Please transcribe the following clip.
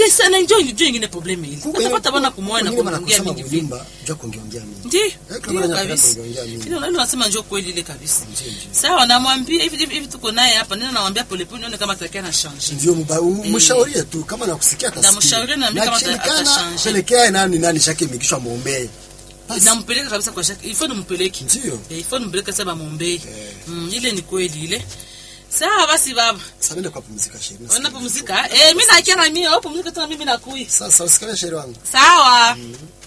c'est ça na njoo njoo ingine problem ile Kuko ile- utapata bana kumoa na kuko wengine kuongea wanakusema mingi vile kunyumba, njoo kuongeongea mingi. ndio kama ndio wanapenda kabisa kuongea mingi. ndio ndio nasema njoo kweli ile kabisa Ndio, ndio. sawa namwambia hivi hivi hivi tuko naye hapa nina namwambia polepole nione kama atakia na change ndio mba- um- mshaurie tu kama nakusikia atasikia. Namshaurie na mimi kama ata- akishindikana, atashange. pelekea nani nani shake mikishwa muombee Basi. nampeleka kabisa kwa shaka ifo nimpeleke Ndio. Eh, ifo nimpeleke sasa bamuombee mm, ile ni kweli ile sawa basi baba Sasa nenda kwa pumzika sheria. unapumzika eh mimi nakia na mimi au pumzika tena mimi nakui Sasa usikale sheria wangu. sawa